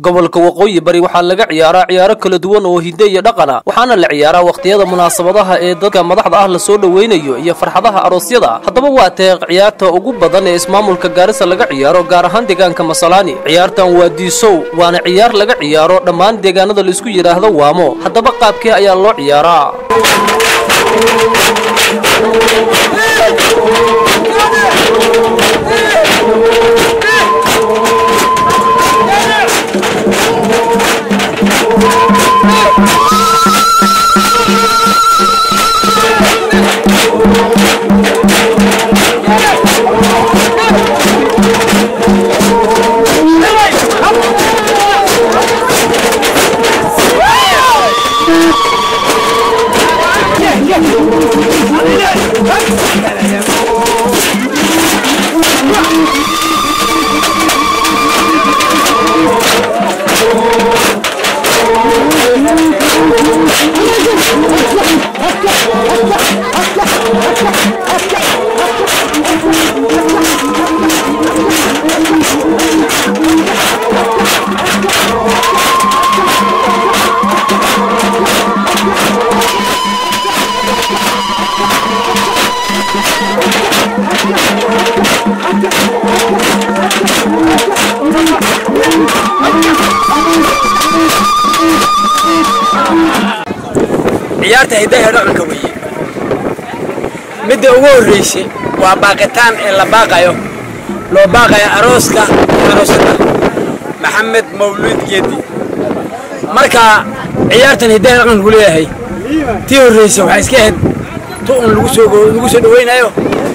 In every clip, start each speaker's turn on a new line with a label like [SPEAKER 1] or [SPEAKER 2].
[SPEAKER 1] gobolka waqooyi bari waxaa laga ciyaaraa ciyaaro kala duwan oo hidde iyo dhaqana waxaana la ciyaaraa wakhtiyada munaasabadaha ee dadka madaxda ah lasoo dhoweynayo iyo farxadaha aroosyada haddaba waa teeq ciyaarta ugu badan ee ismaamulka gaarisa laga ciyaaro gaar ahaan deegaanka masalaani ciyaartan waa diisow waana ciyaar laga ciyaaro dhammaan deegaanada laisku yidhaahdo waamo haddaba qaabkee ayaa loo ciyaaraa
[SPEAKER 2] ciyaarta hiddaha dhaqanka weeye midda ugu horraysay waa baaqitaan ee la baaqayo loo baaqayo arooska aroosada maxamed mawluud geedi marka ciyaartan hiddaha dhaqanku leeyahay tii horraysa waxaa iska ahayd tu un lagu soo lagu soo dhawaynayo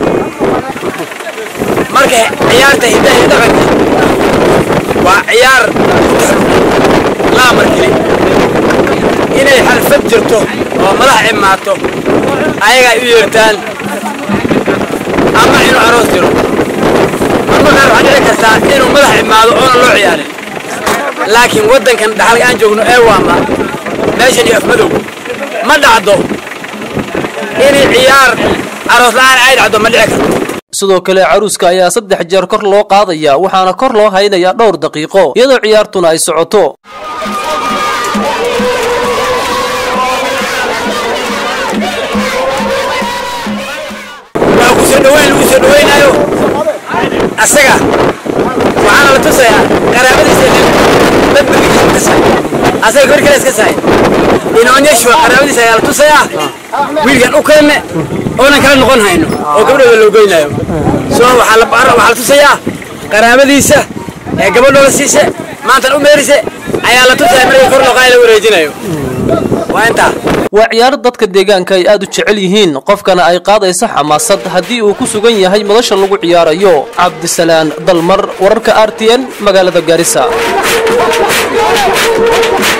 [SPEAKER 2] marka ciyaarta hiddaha dhaqanka waa ciyaar la amarkeli inay xalfad jirto oo madax imaato ayagaa u yeertaan ama inuu aroos jiro marma qaar waxaa dhici kartaa inuu madax imaado oonan loo ciyaarin laakiin waddankan dhaxalka aan joogno ee waama meeshan iyo afmadow ma dhacdo inay ciyaar aroos la'aan ay dhacdo ma dhici karto
[SPEAKER 1] sidoo kale caruuska ayaa saddex jeer kor loo qaadayaa waxaana kor loo haynayaa dhowr daqiiqo iyadoo ciyaartuna ay socoto
[SPEAKER 2] waa ku soo dhaweyn lagu soo dhawaynayo asaga waxaana la tusayaa qaraabadiisa dad berigiisa ka sahay asaga gabar kale iska sahay inaonyeshwa qaraabadiisa ayaa la tusayaa wiilkan u keenne oonan kala noqon hayno oo gabadhooda loo goynayo so waxaa la waxaa la tusayaa qaraabadiisa ee gabadhooda siise maantan u meerise ayaa la tusayaa markii kor loo qaaya la wareejinayo waa intaa
[SPEAKER 1] waa ciyaaro dadka deegaanka ay aad u jecel yihiin qofkana ay qaadayso xamaasad haddii uu ku sugan yahay madasha lagu ciyaarayo cabdisalaan dalmar wararka r t n magaalada gaarisa